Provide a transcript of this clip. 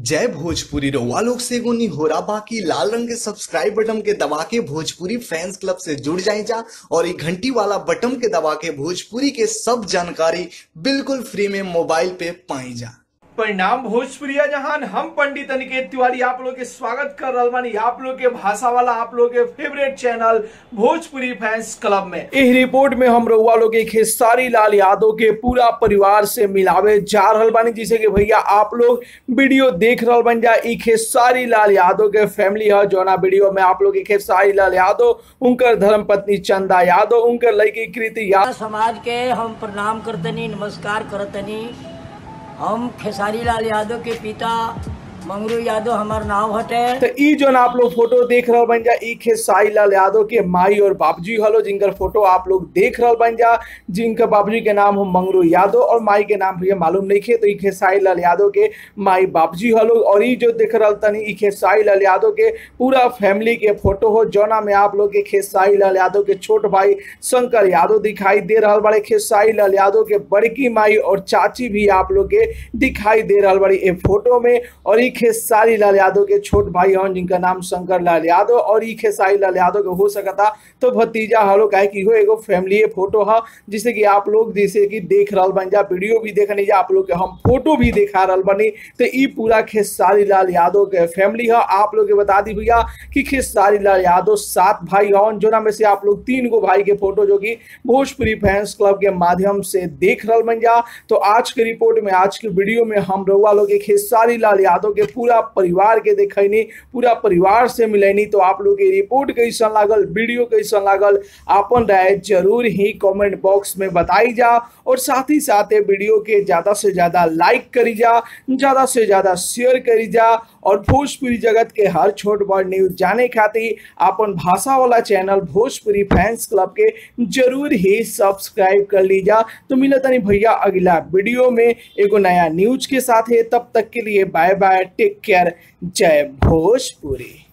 जय भोजपुरी रउआ लोग से एगो निहोरा बाकी लाल रंग के सब्सक्राइब बटन के दबा के भोजपुरी फैंस क्लब से जुड़ जाए जा और ये घंटी वाला बटन के दबा के भोजपुरी के सब जानकारी बिल्कुल फ्री में मोबाइल पे पाई जा परिणाम भोजपुरिया जहान हम पंडित अनिकेत तिवारी आप लोग के स्वागत कर रहल बानी आप लोग के भाषा वाला आप लोग के favourite channel Bhojpuri fans club में इस रिपोर्ट में हम रउआ लोग के खेसारी लाल यादव के पूरा परिवार से मिलावे जा रहल बानी जिसे कि भैया आप लोग वीडियो देख रहल बन जा ई खेसारी लाल यादव के फैमिली है जोना वीडियो में आप लोग के खेसारी लाल यादव उनकर धर्म पत्नी चंदा यादव उनकर लड़की कृति यादव समाज के हम प्रणाम करतनी नमस्कार करतनी हम खेसारी लाल यादव के पिता मंगरू यादव हमार नाम हटे तो ई जो आप लोग फोटो देख रहल बन जा ई खेसारी लाल यादव के माई और बाबूजी हलो जिनकर फोटो आप लोग देख रहल बन जा जिनका बाबूजी के नाम हो मंगरू यादव और माई के नाम भैया मालूम नहीं खे तो ई खेसारी लाल यादव के माई बाबूजी हलो और ई जो देख रहल तनी ई खेसारी लाल यादव के पूरा फैमिली के फोटो हो जौना में आप लोग के खेसारी लाल यादव के छोट भाई शंकर यादव दिखाई दे रहल बड़े खेसारी लाल यादव के बड़की माई और चाची भी आप लोग के दिखाई दे रहल बड़ी ए फोटो में और ई खेसारी लाल यादव के छोट भाई हन जिनका नाम शंकर लाल यादव और ई खेसारी लाल यादव के हो सकता तो भतीजा हलो काहे कि हो एगो फैमिली फोटो है जिसे कि आप लोग जैसे कि देख रहल बन जा वीडियो भी देखनी जा आप लोग के हम फोटो भी दिखा रहल बनी तो ई पूरा खेसारी लाल यादव के फैमिली है आप लोग के बता दी भैया कि खेसारी लाल यादव सात भाई हन जोना में से आप लोग तीन गो भाई के फोटो जो कि भोजपुरी फैंस क्लब के माध्यम से देख रहल बन जा तो आज के रिपोर्ट में आज के वीडियो में हम रउआ लोग के खेसारी लाल यादव के पूरा परिवार के देखनी पूरा परिवार से मिलैनी तो आप लोग के रिपोर्ट कैसन लागल वीडियो कैसन लागल आपन राय जरूर ही कमेंट बॉक्स में बताई जा और साथ ही साथ ये वीडियो के ज्यादा से ज्यादा लाइक करी जा ज्यादा से ज्यादा शेयर करी जा और भोजपुरी जगत के हर छोट बड़ न्यूज जाने खातिर अपन भाषा वाला चैनल भोजपुरी फैंस क्लब के जरूर ही सब्सक्राइब कर लीजा तो मिला तनी भैया अगला वीडियो में एगो नया न्यूज के साथ है तब तक के लिए बाय बाय टेक केयर जय भोजपुरी